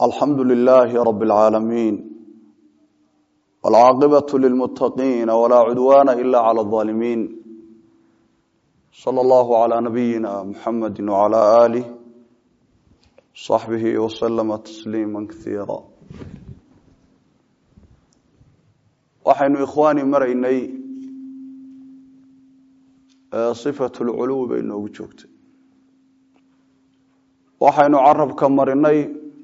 alxamdu lilaahi rab اlcaalamiin wاlcaaqibaة lilmutaqiina walaa cudwaana ila clى الظaalimiin slى اllahu عlى nabiyina muxamadi wعlى alih صaxbihi wslama tasliima kaiira waxaynu ikhwaani maraynay صifat اlculuwi bay noogu joogtay waxaynu carabka marinay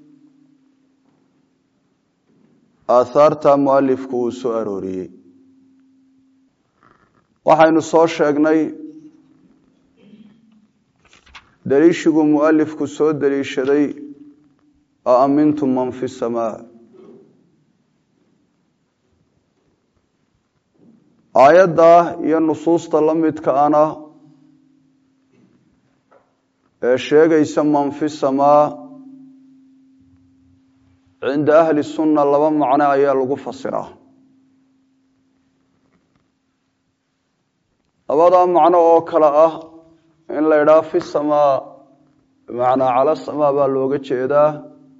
aahaarta mualifku uu soo arooriyey waxaynu soo sheegnay daliishiguu mualifku soo daliishaday a amintum man fi samaa aayadda iyo nusuusta la midka ana ee sheegaysa man fi samaa cinda ahli sunna laba macno ayaa lagu fasiraa labadaa macno oo kale ah in la idhaha fi samaa bimacnaa cala samaa baa looga jeedaa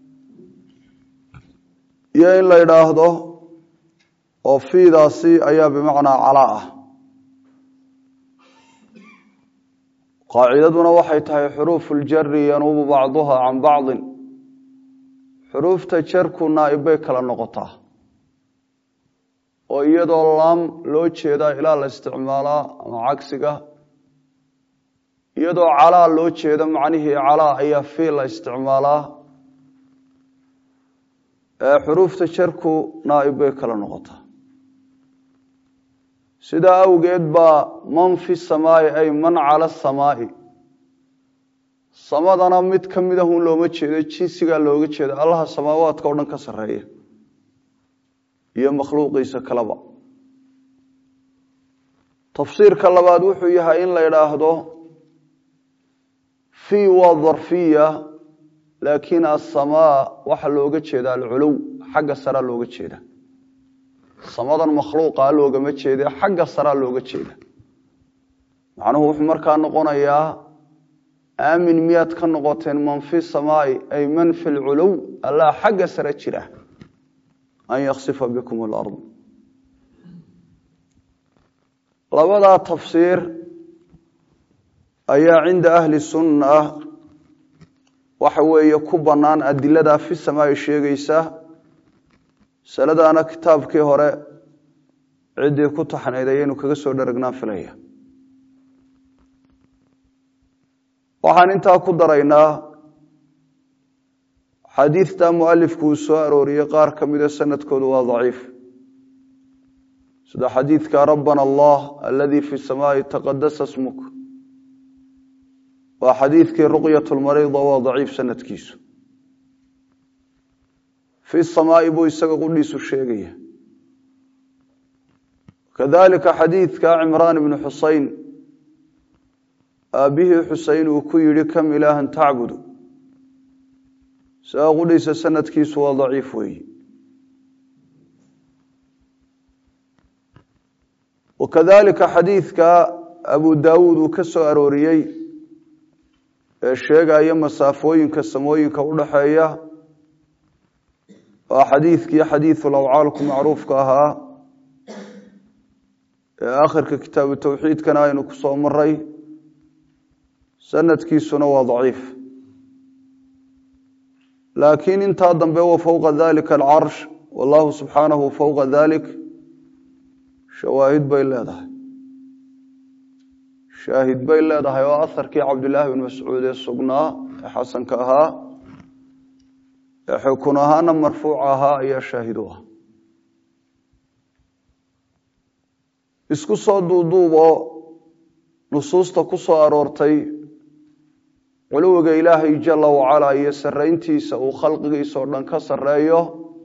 iyo in la idhaahdo oo fiidaasi ayaa bimacnaa calaa ah qaacidaduna waxay tahay xuruufu ljari yanuubu bacduha can bacdin xuruufta jarku naaib bay kala noqotaa oo iyadoo laam loo jeedaa ilaa la isticmaalaa ama cagsiga iyadoo calaa loo jeeda macnihii calaa ayaa fii la isticmaalaa xuruufta jarku naaib bay kala noqotaa sidaa awgeed baa man fi samaai ay man cala samaai samadana mid ka mid ahun looma jeedo jinsigaa looga jeeda allaha samaawaadka o dhan ka sarreeya iyo makhluuqiisa kaleba tafsiirka labaad wuxuu yahay in la idhaahdo fii waa darfiya laakiin asamaa waxaa looga jeeda alculuw xagga saraa looga jeeda samadan makhluuqa loogama jeede xagga saraa looga jeeda macnuhu wuxuu markaa noqonayaa aamin miyaad ka noqoteen man fi samaai ay man fi lculuw allah xagga sare jira an yaksifa bikum alard labadaa tafsiir ayaa cinda ahli sunna waxa weeye ku bannaan adiladaa fi samaai sheegaysa masaladaana kitaabkii hore ciddii ku taxnayd ayaynu kaga soo dharagnaan filaya waxaan intaa ku daraynaa xadiidta mualifku uu soo arooriyey qaar ka mida sanadkoodu waa daciif sida xadiidka rabbana allah aladii fi samaai taqadasa smuk waa xadiidkii ruqyat lmarida waa daciif sanadkiisu fi samaai buu isaga qudhiisu sheegaya kadalika xadiidka cimraan ibnu xusein aabbihii xusein uu ku yidhi kam ilaahan tacbudu isaga qudhiisa sanadkiisu waa daciif weeyi wakadalika xadiidka abu daawuud uu ka soo arooriyey ee sheegaya masaafooyinka samooyinka udhaxeeya waa xadiidkii xadiidu lawcaalku macruufka ahaa ee akhirka kitaabu towxiidkana aynu ku soo maray sanadkiisuna waa daciif laakiin intaa dambe wa fowqa dalika alcarsh wallahu subxaanahu fowqa dalik shawaahid bay leedahay shaahid bay leedahay oo aharkii cabdillaahi bin mascuud ee sugnaa ee xasanka ahaa ee xukun ahaana marfuuc ahaa ayaa shaahid u ah isku soo duuduuboo nusuusta ku soo aroortay culuwiga ilaahay jala wacalaa iyo sarrayntiisa uu khalqigiisa oo dhan ka sarreeyo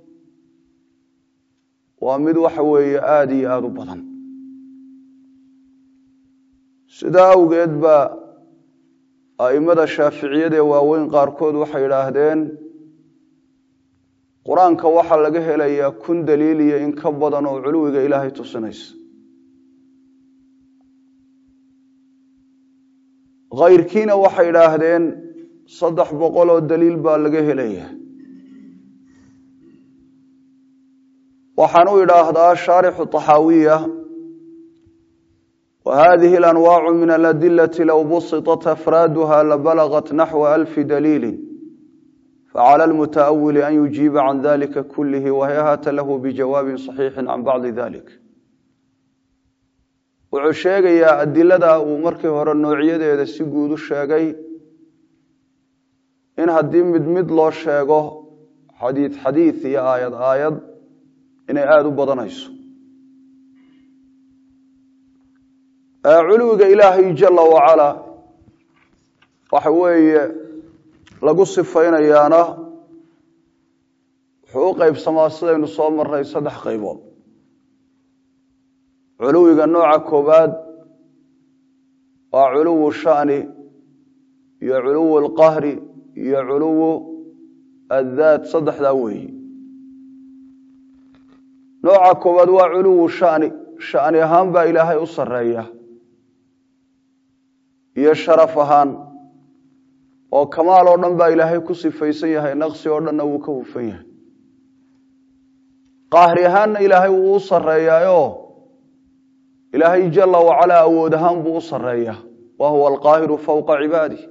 waa mid waxa weeye aada iyo aada u badan sidaa awgeed baa a'immada shaaficiyada ee waaweyn qaarkood waxay idhaahdeen qur-aanka waxaa laga helayaa kun daliil iyo in ka badan oo culuwiga ilaahay tusinaysa khayrkiina waxay idhaahdeen saddex boqol oo daliil baa laga helaya waxaan u idhaahdaa shaarixu طaxaawiya وhadihi اlanwaacu min aladilati low busiطat afraaduha labalagat naxwa alfi daliili faclى اlmutaأwili an yujiiba can dalika kulihi wahayhata lahu bijawaabi صaxiixi can bacdi dalik wuxuu sheegayaa adilada uu markii hore noocyadeeda si guud u sheegay in haddii mid mid loo sheego xadiid xadiid iyo aayad aayad inay aada u badanayso culuwiga ilaahay jala wacalaa waxa weeye lagu sifaynayaana wuxuu u qeybsamaa sidaynu soo maray saddex qaybood culuwiga nooca koobaad waa culuwu shani iyo culuwu lqahri iyo culuwu addaat saddexdaa weeyi nooca koowaad waa culuwu shani shani ahaan baa ilaahay u sareeya iyo sharaf ahaan oo kamaal oo dhan baa ilaahay ku sifaysan yahay naqsi oo dhanna wuu ka hufan yahay qaahri ahaanna ilaahay wuu u sareeyaayo ilaahay jala wacalaa awood ahaan buu u sareeyaa wa huwa alqaahiru fowqa cibaadih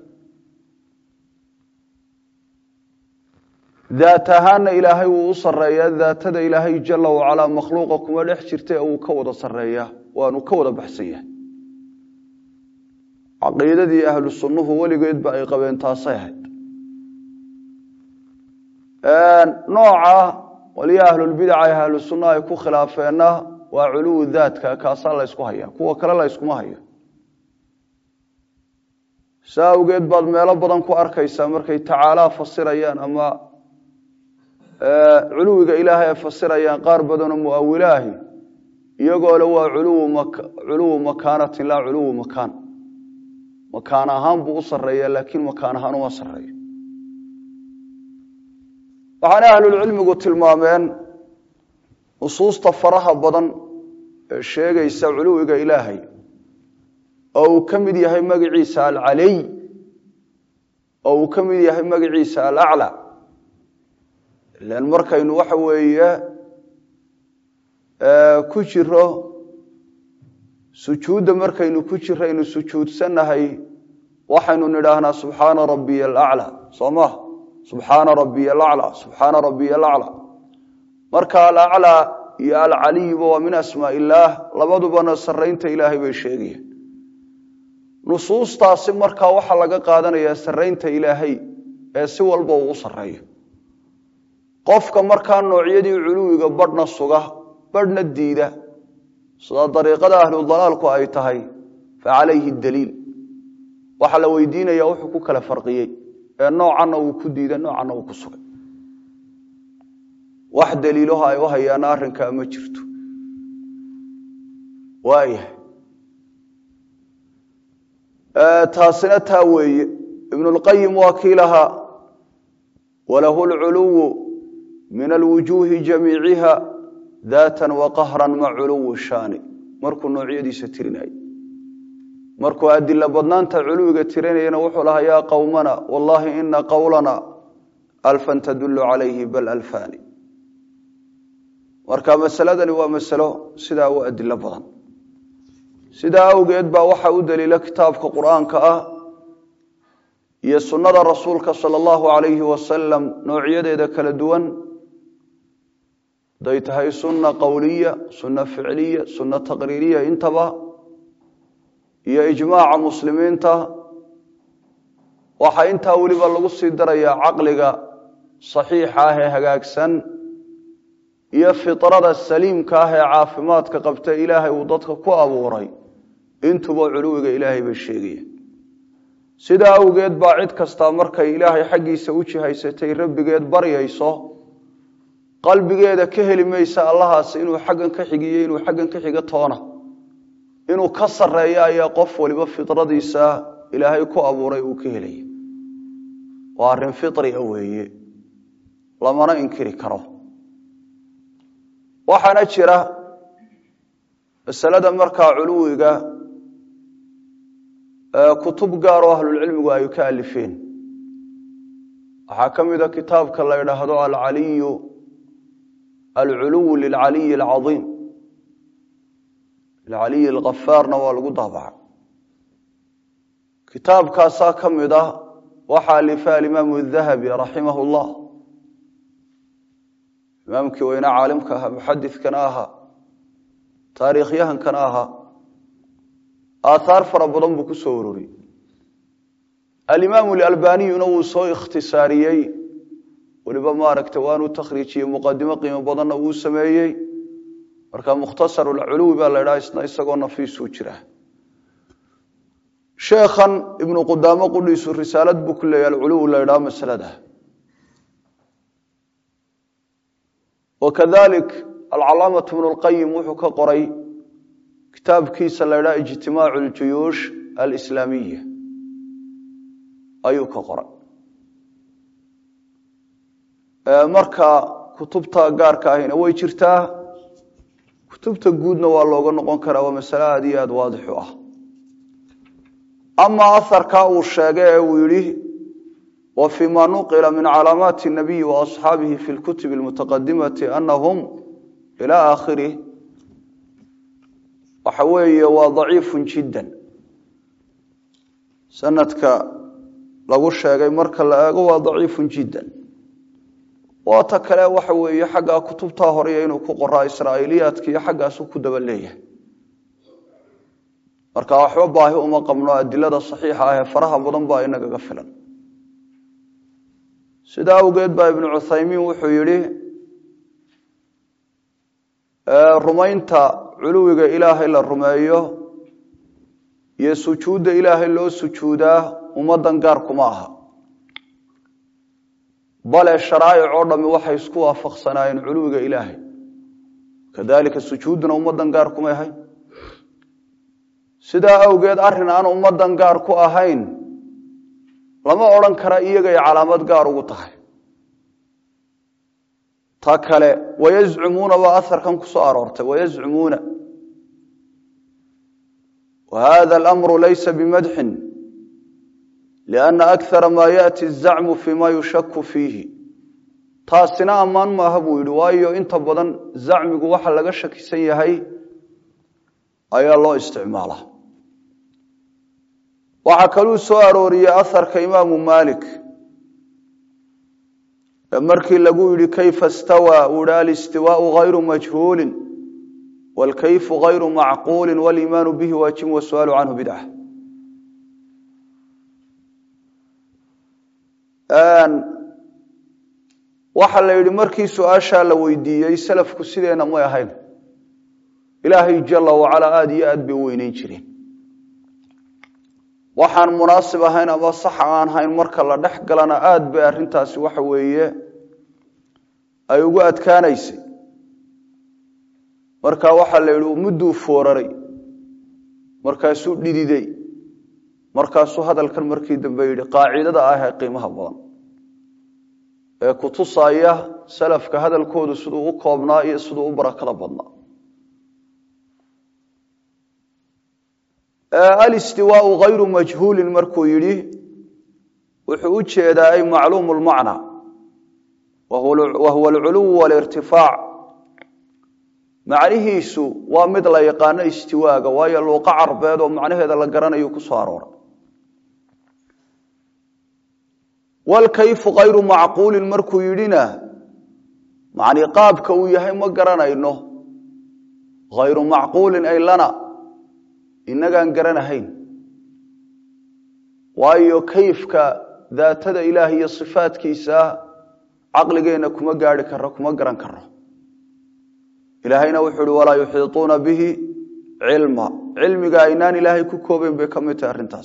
daat ahaanna ilaahay wuu u sareeyaa daatada ilaahay jala wacalaa makhluuqa kuma dhex jirta ee uu ka wada sareeyaa waanu ka wada baxsan yahay caqiidadii ahlu sunnuhu weligeedba ay qabeen taasay ahayd nooca waliya ahlulbidaca ee ahlu sunna ay ku khilaafeenna waa culuwu daatka kaasaa la ysku haya kuwa kale la yskuma hayo saa awgeed baad meelo badan ku arkaysaa markay tacaalaa fasirayaan ama culuwiga ilaahay ay fasirayaan qaar badanoo muawilaahi iyagoo le waa culuwu makaanatin laa culuwu makaan makaan ahaan buu u sareeya laakiin makaan ahaan uma sareeyo waxaana ahlulcilmigu tilmaameen nusuusta faraha badan ee sheegaysa culuwiga ilaahay oo uu ka mid yahay magaciisa alcaliy oo uu ka mid yahay magaciisa alaclى ilan markaynu waxa weeye ku jiro sujuudda markaynu ku jiraynu sujuudsannahay waxaynu nidhaahnaa subxaana rabiya alaclى soo ma subxaana rabiya alaclى subxaana rabiya alaclى marka alaclى iyo alcaliyba waa min asmaa illaah labadubana saraynta ilaahay bay sheegayaan nusuustaasi markaa waxaa laga qaadanayaa saraynta ilaahay ee si walba uu u sareeyo qofka markaa noocyadii culuwiga badhna suga badhna diida sida dariiqada ahludalaalku ay tahay fa calayhi daliil waxaa la weydiinaya wuxuu ku kala farqiyey ee noocanna uu ku diida noocanna uu ku sugay wax daliilaho ay u hayaana arrinkaa ma jirto waayahay taasina taa weeye ibnulqayim waa kii lahaa walahu lculuwu min alwujuuhi jamiiciha daatan wa qahran ma culuwi shaani markuu noocyadiisa tirinayay markuu adila badnaanta culuwiga tirinayana wuxuu lahaa yaa qowmana wallahi ina qowlana alfan tadulu calayhi bal alfani marka masaladani waa masalo sidaa u adilo badan sidaa awgeed baa waxaa u daliila kitaabka qur-aanka ah iyo sunnada rasuulka sala allahu calayhi wasalam noocyadeeda kala duwan haday tahay sunna qowliya sunna ficliya sunna taqriiriya intaba iyo ijmaaca muslimiinta waxaa intaa weliba lagu sii darayaa caqliga saxiixa ah ee hagaagsan iyo fitrada saliimka ah ee caafimaadka qabta ilaahay uu dadka ku abuuray intuba culuwiga ilaahay bay sheegayaan sidaa awgeed baa cid kastaa markay ilaahay xaggiisa u jihaysatay rabbigeed baryayso qalbigeeda ka heli maysa allahaas inuu xaggan ka xigiyo inuu xaggan ka xigo toona inuu ka sareeyo ayaa qof waliba fitradiisa ilaahay ku abuuray uu ka helaya waa arrin fitria weeye lamana inkiri karo waxaana jira masalada markaa culuwiga kutub gaar oo ahlulcilmigu ay ka alifeen waxaa ka mida kitaabka la ydhaahdo alcaliyu alculuw lilcaliyi alcaiim lilcaliyi alkafaarna waa lagu daabaca kitaabkaasaa ka mid ah waxaa alifa alimaamu dahabi raximah llah imaamkii weyne caalimka ahaa muxadidkana ahaa taariikhyahankana ahaa aathaar fara badan buu ku soo uroriyey alimaamu alalbaniyuna wuu soo ikhtisaariyey weliba maaragtay waanuu takhriijiyey muqadimo qiimo badanna wuu sameeyey marka mukhtasarulculuwi baa la ydhaha isna isagoo nafiisuu jira sheekhan ibnu qudaamo qudhiisu risaalad buu ku leeyahy alculuw la ydhaha masalada wakadalik alcalaamatu bnu lqayim wuxuu ka qoray kitaabkiisa la ydhaha ijtimaacu ljuyuush alislaamiya ayuu ka qoray marka kutubta gaarka ahina way jirtaa kutubta guudna waa looga noqon karaa waa masale aada iyo aada waadix u ah ama aharka uu sheegay ee uu yihi wa fii ma nuqila min calaamaati nabiyi wa asxaabihi fi lkutubi almutaqadimati anahum ila aakhirih waxa weeye waa daciifu jiddan sanadka lagu sheegay marka la eego waa daciifu jiddan waata kale waxa weeye xaggaa kutubtaa horeya inuu ku qoraa israa'iiliyaadka iyo xaggaasu ku daba leeyahay marka waxba baahi uma qabno adilada saxiixa ah ee faraha badan baa inagaga filan sidaa awgeed baa ibnu cuthaymiin wuxuu yidhi rumaynta culuwiga ilaahay la rumeeyo iyo sujuudda ilaahay loo sujuudaa ummaddan gaar kuma aha bale sharaa'ic oo dhami waxay isku waafaqsanaayeen culuwiga ilaahay kadalika sujuudduna ummaddan gaar kumay ahayn sidaa awgeed arrin aan ummaddan gaar ku ahayn lama odhan kara iyagay calaamad gaar ugu tahay ta kale wayazcumuuna baa aharkan ku soo aroortay wayazcumuuna wa hada alamru laysa bimadxin lianna akara maa yaati azacmu fii ma yushaku fiihi taasina ammaan maaha buu yidhi waayo inta badan zacmigu waxa laga shakisan yahay ayaa loo isticmaalaa waxaa kaluu soo arooriyey aharka imaamu maalik markii lagu yihi kayfa stawaa uu hi alistiwaau hayru majhuulin wاlkayfu hayru macquuli wاliimaanu bihi waajib wasu'aalu canhu bidca waxa la yidhi markii su-aashaa la weydiiyey salafku sideena may ahayn ilaahay jala wacalaa aada iyo aad bay u weyneyn jireen waxaan munaasib ahayn ama saxa aan hayn marka la dhex galana aada bay arrintaasi waxa weeye ay ugu adkaanaysay marka waxaa la yidhi mudduu fooraray markaasuu dhididay markaasuu hadalkan markii dambe yidhi qaacidada ah ee qiimaha badan ee kutusaya salafka hadalkoodu siduu u koobnaa iyo siduu u barakada badnaa alistiwaau hayru majhuulin markuu yidhi wuxuu u jeedaa ay macluumu lmacna wa huwa alculuw walirtifaac macnihiisu waa mid la yaqaano istiwaaga waayo luuqa carbeed oo macnaheeda la garanayo ku soo arooray walkayfu hayru macquulin markuu yidhina macni qaabka uu yahay ma garanayno hayru macquulin ay lana inagaan garanahayn waayo kayfka daatada ilaah iyo sifaadkiisa caqligeenna kuma gaari karo kuma garan karo ilaahayna wuxuu uhi walaa yuxiituuna bihi cilma cilmiga aynaan ilaahay ku koobeyn bay ka mid tahay arrintaas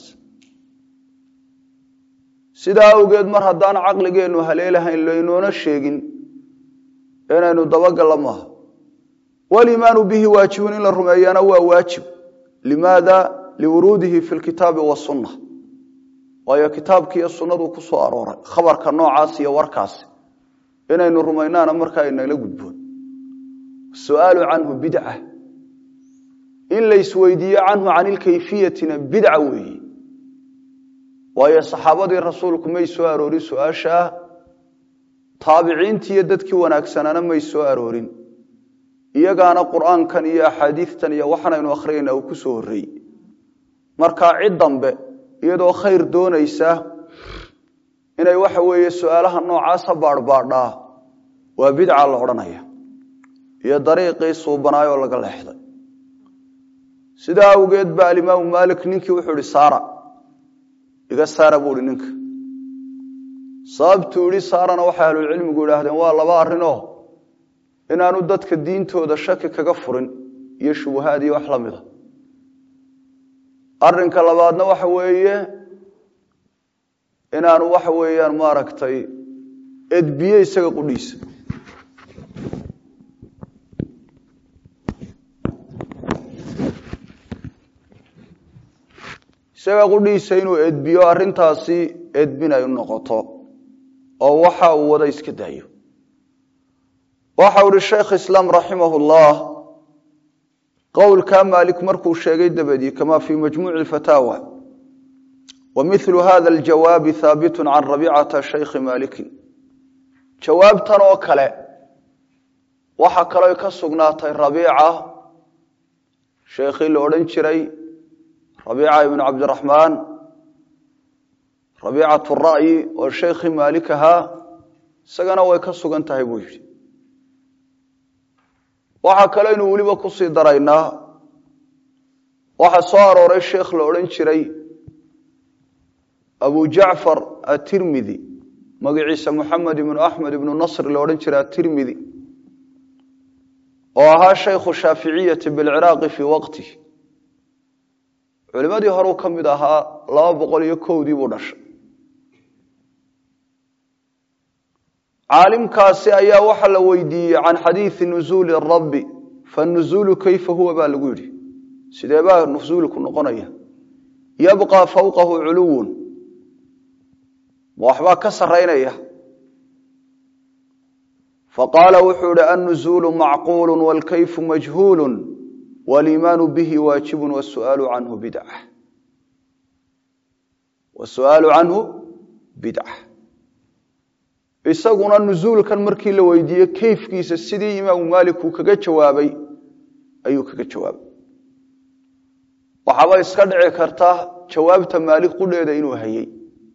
sidaa awgeed mar haddaan caqligeennu haleelahayn laynoona sheegin inaynu dabagalla maaha waliimaanu bihi waajibun in la rumeeyana waa waajib limaada liwuruudihi fi lkitaabi wasunna waayo kitaabki iyo sunnadu ku soo arooray khabarka noocaas iyo warkaasi inaynu rumaynaana markaa inala gudboon su'aalu canhu bidca in laysweydiiyo canhu can ilkayfiyatina bidca weeye waayo saxaabadii rasuulku may soo aroorin su-aashaa taabiciintii iyo dadkii wanaagsanaana may soo aroorin iyagaana qur'aankan iyo axaadiistan iyo waxaanaynu akhriyayna uu ku soo horreeyey markaa cid dambe iyadoo khayr doonaysa inay waxa weeye su-aalaha noocaasa baadhbaadhaa waa bidca la odhanaya iyo dariiqii suubanaayoo laga leexday sidaa awgeed ba alimaamu maalik ninkii wuxuu ihi saara iga saara buu ihi ninka sababtuu ihi saarana waxay ahlucilmigu idhaahdeen waa laba arrinoo inaanu dadka diintooda shaki kaga furin iyo shubahaad iyo wax la mida arrinka labaadna waxa weeye inaanu waxa weeyaan maaragtay edbiye isaga qudhiisa isaga qudhiisa inuu edbiyo arrintaasi edbin ay u noqoto oo waxa uu wada iska daayo waxau ihi sheekh islaam raximah llah qowlkaa maalik markuu sheegay dabadii kama fii majmuuci fataawa wa milu hada aljawaabi haabitu can rabicata shaykhi maalikin jawaabtan oo kale waxa kaloo ka sugnaatay rabiica sheekhii la odhan jiray rabiica ibnu cabdiraxmaan rabiicat ra'yi oo sheekhii maalik ahaa isagana way ka sugan tahay buu yidhi waxaa kaleynu weliba kusii daraynaa waxaa soo arooray sheekh la odhan jiray abu jacfar atirmidi magaciisa moxamed ibnu axmed ibnu nasr la odhan jiray atirmidi oo ahaa shaykhu shaaficiyati bilciraaqi fii waqtih culimadii horeu ka mid ahaa laba boqol iyo kowdii buu dhashay caalimkaasi ayaa waxa la weydiiyey can xadiidi nuzuuli rabbi fanuzuulu kayfa huwa baa lagu yidhi sidee baa nusuulku noqonaya yabqa fawqahu culuwun ma waxbaa ka saraynaya faqaala wuxuu ihi annuzuulu macquulu wاlkayfu majhuulu waliimaanu bihi waajibu wasu'aalu canhu bidca wasu'aalu canhu bidca isaguna nusuulkan markii la weydiiyey kayfkiisa sidii imaamu maalik uu kaga jawaabay ayuu kaga jawaabay waxaaba iska dhici karta jawaabta maalik qudheeda inuu hayey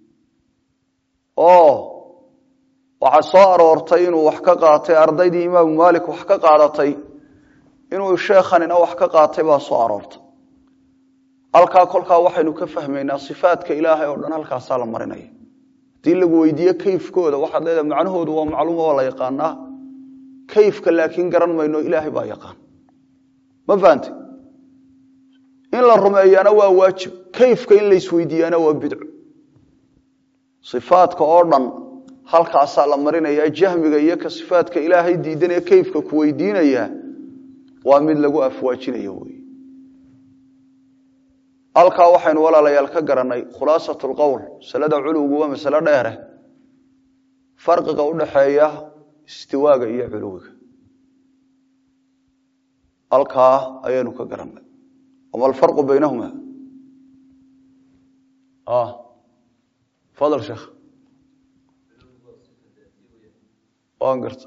oo waxaa soo aroortay inuu wax ka qaatay ardaydii imaamu maalik wax ka qaadatay inuu sheekhanina wax ka qaatay baa soo aroortay halkaa kolkaa waxaynu ka fahmaynaa sifaadka ilaahay oo dhan halkaasaa la marinaya haddii lagu weydiiye kayfkooda waxaad leedahay macnahoodu waa macluum oo la yaqaanaa kayfka laakiin garan mayno ilaahay baa yaqaan ma fahantay in la rumeeyaana waa waajib kayfka in laysweydiiyaana waa bidco sifaadka oo dhan halkaasaa la marinaya jahmiga iyo ka sifaadka ilaahay diidanee kayfka ku weydiinaya waa mid lagu afwaajinayo wey halkaa waxaynu walaalayaal ka garanay khulaasat lqowl masalada culuwigu waa masalo dheere farqiga udhaxeeya istiwaaga iyo culuwiga halkaa ayaynu ka garanay wama alfarqu baynahuma fadl sheekh waan garta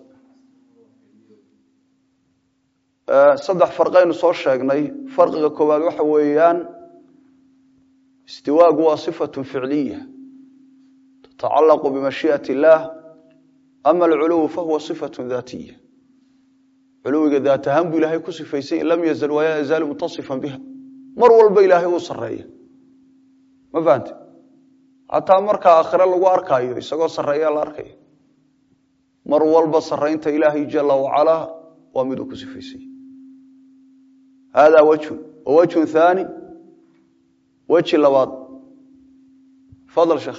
saddex farqaynu soo sheegnay farqiga koowaad waxa weeyaan istiwaagu waa صifaة ficliya tatacalaqu bimashiiئaة اllah ama alculuw fahuwa صifaة daatiya culuwiga daat ahaan buu ilahay ku sifaysay in lam yazal walaa yazaalu mutasifan biha mar walba ilaahay uu sareeya ma fahante xataa markaa aakhire lagu arkaayo isagoo sareeya la arkaya mar walba saraynta ilaahay jala wacalaa waa miduu ku sifaysay hada wajhun wawajhun haani weji labaad fadl sheekh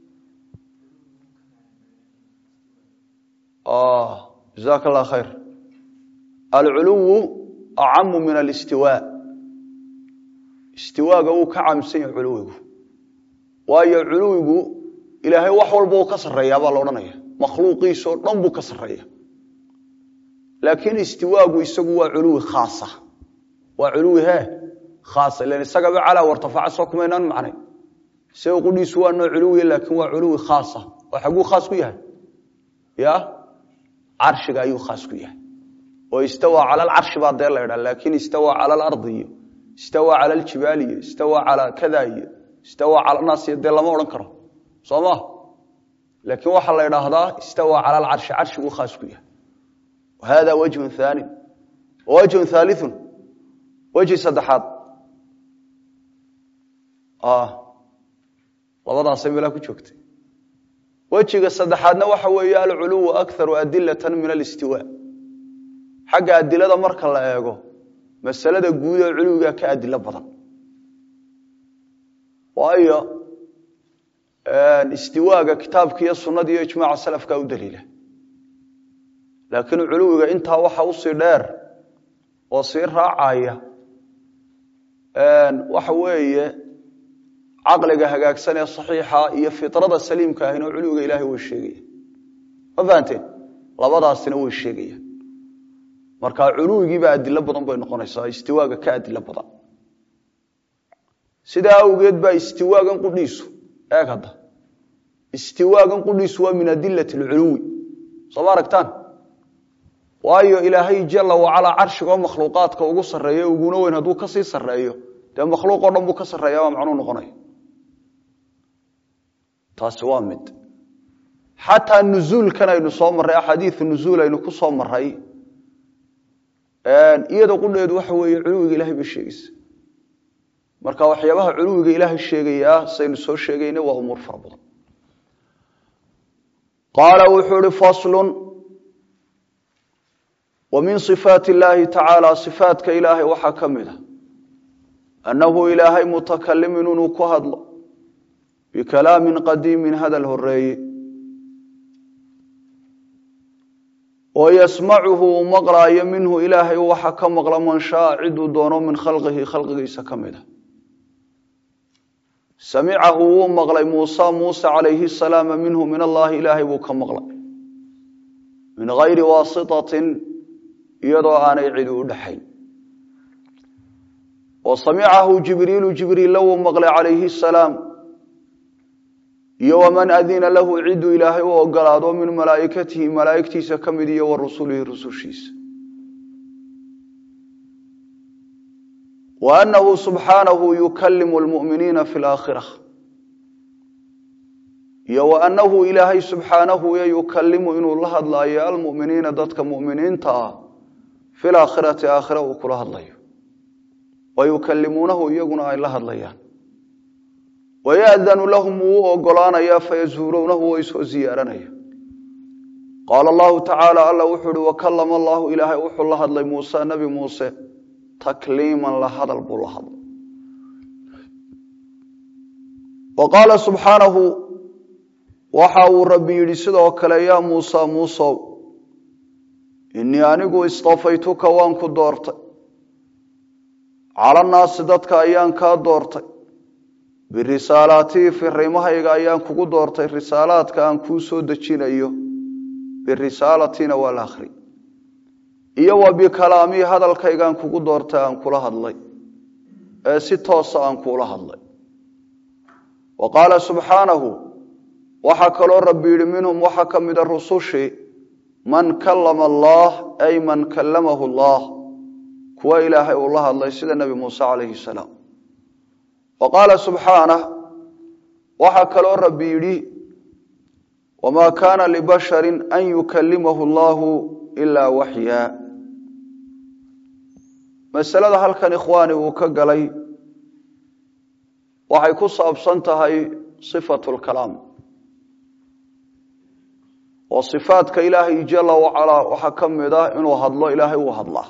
jazaaka allah khayr alculuwu acamu min alistiwaa istiwaaga wuu ka caamsan yahay culuwigu waayo culuwigu ilaahay wax walba uu ka sarreeyaa baa la odhanaya makhluuqiisoo dhan buu ka sarreeya laakiin istiwaagu isagu waa culuwi khaasa waa culuwi he khaasa ilan isagaba calaa wartafaca soo kumaynaan macnay isaga qudhiisu waa noo culuwiya laakiin waa culuwi khaasa oo xaguu khaas ku yahay ya carshiga ayuu khaas ku yahay oo istawaa cala alcarshi baa dee la ydhaa laakin istawaa cala alardi iyo istawaa cala aljibaali iyo istawaa calaa kada iyo istawaa cala naas iyo dee lama odhan karo soo ma laakiin waxaa la idhaahdaa istawaa cala alcarshi carshiguu khaas ku yahay hada wajhun haani wajhun haaliun weji saddexaad labadaasay meelaa ku joogtay wejiga saddexaadna waxa weeye alculuwu akaru adilata min alistiwa xagga adilada marka la eego masalada guud ee culuwiga ka adilo badan waayo istiwaaga kitaabka iyo sunada iyo ijmaaca salafka u daliila laakiin culuwiga intaa waxa usii dheer oo sii raacaya waxa weeye caqliga hagaagsan ee saxiixa iyo fitrada saliimka ahina culuwiga ilahay way sheegaya ma fahanteen labadaasina way sheegayaan marka culuwigiiba adilo badan bay noqonaysaa istiwaaga ka adilo badan sidaa awgeed baa istiwaagan qudhiisu eeg hadda istiwaagan qudhiisu waa min adilati alculuwi soo ma aragtaan waayo ilaahay jala wacalaa carshigoo makhluuqaadka ugu sarreeyo uguna weyn hadduu kasii sarreeyo dee makhluuq o dhan buu ka sarreeya baa macnuu noqonaya taasi waa mid xataa nuzuulkan aynu soo marray axaadiiu nuzuul aynu ku soo maray iyada qudheedu waxa weeye culuwiga ilahay bay sheegaysa marka waxyaabaha culuwiga ilaahay sheegayaa saynu soo sheegayna waa umuur fara badan qaala wuxuu ihi faslun wa min صifaat اllahi tacaala صifaatka ilaahay waxaa ka mid a annahu ilaahay mutakalimin inuu ku hadlo bikalaamin qadiimin hadal horeeye oo yasmacuhu uu maqlaayo minhu ilaahay waxa ka maqla man shaa ciduu doono min khalqihi khalqigiisa ka mid a samicahu wuu maqlay muusa muuse calayhi salaama minhu min allahi ilaahay buu ka maqlay min gayri waasitatin iyadoo aanay cidi u dhaxayn wa samicahu jibriilu jibriilla wuu maqlay calayhi salaam iyo waman adina lahu ciduu ilaahay u ogolaado min malaa'ikatihi malaa'igtiisa ka mid iyo wa rusulihi rusushiisa wa annahu subxaanahu yukalimu lmu'miniina fi laakhira iyo wa annahu ilaahay subxaanahu yo yukalimu inuu la hadlaayo almu'miniina dadka mu'miniinta ah fi laakhirati aakhira uu kula hadlayo wa yukalimuunahu iyaguna ay la hadlayaan wayadanu lahum wuu u ogolaanayaa fayazuuruunahu way soo ziyaaranaya qaala allahu tacaala alla wuxuu uhi wakalama allahu ilaahay wuxuu la hadlay muuse nebi muuse takliiman la hadal buu la hadlay wa qaala subxaanahu waxa uu rabbi yidhi sidoo kale yaa muusa muusow innii anigu istafaytuka waan ku doortay calannaasi dadka ayaan kaa doortay birisaalaatii firiimahayga ayaan kugu doortay risaalaadka aan kuu soo dejinayo birisaalatina waa la akhri iyo wa bikalaamii hadalkaygaan kugu doortay aan kula hadlay ee si toosa aan kuula hadlay wa qaala subxaanahu waxaa kaloo rabbi yidhi minhum waxaa ka mida rusushii man kallama allaah ay man kallamahu allaah kuwa ilaahay uu la hadlay sida nebi muuse calayhi salaam wa qaala subxaanah waxaa kaloo rabbi yidhi wamaa kaana libasharin an yukalimahu allahu ilaa waxyaa masalada halkan ikhwaani uu ka galay waxay ku saabsan tahay sifatu lkalaam oo sifaadka ilaahay jala wacalaa waxaa ka mid ah inuu hadlo ilaahay uu hadlaa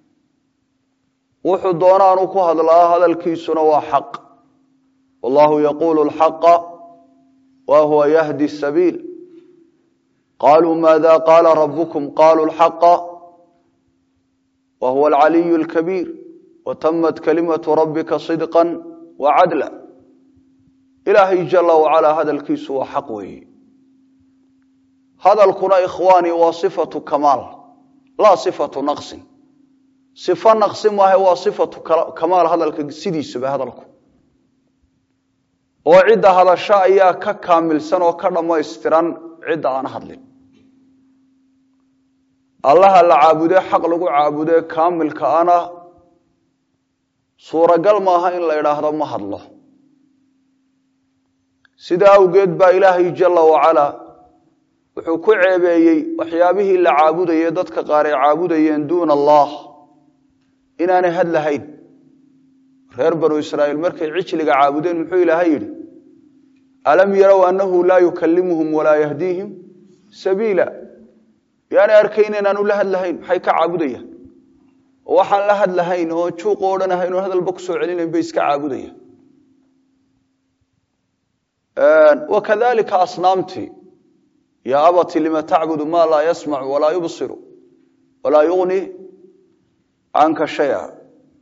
wuxuu doonaanu ku hadlaa hadalkiisuna waa xaq wallahu yaquulu lxaqa wa huwa yahdi sabiil qaluu maada qaala rabukum qaluu lxaqa wa huwa alcaliyu lkabiir watamat kalimatu rabbika sidqa wacadla ilaahay jala wacalaa hadalkiisu waa xaq weeye hadalkuna ikhwaani waa sifatu kamaal laa sifatu naqsin sifo naqsi maahe waa sifatu kamaal hadalka sidiisaba hadalku oo cidda hadasho ayaa ka kaamilsan oo ka dhammaystiran cidda aan hadlin allaha la caabudee xaq lagu caabudee kaamilka ana suuragal maaha in la idhaahdo ma hadlo sidaa awgeed baa ilaahay jalla wacalaa wuxuu ku ceebeeyey waxyaabihii la caabudayey dadka qaar ay caabudayeen duuna allah inaanay had lahayn reer banu israa'iil markay cijliga caabudeen muxuu ilaahay yidhi alam yarow annahu laa yukallimuhum walaa yahdiihim sabiila yaanay arkayn inaanu la hadlahayn maxay ka caabudayaan oo waxaan la hadlahayn oo juuq o dhan ahayn oo hadalba kusoo celinayn bay iska caabudayaan wakadalika asnaamtii yaa abati lima tacbudu ma laa yasmacu walaa yubsiru walaa yugni canka shaya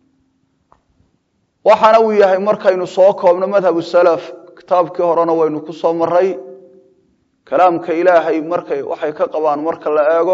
waxaana uu yahay markaynu soo koobno madhabu salaf kitaabkii horena waynu ku soo maray kalaamka ilaahay markay waxay ka qabaan marka la eego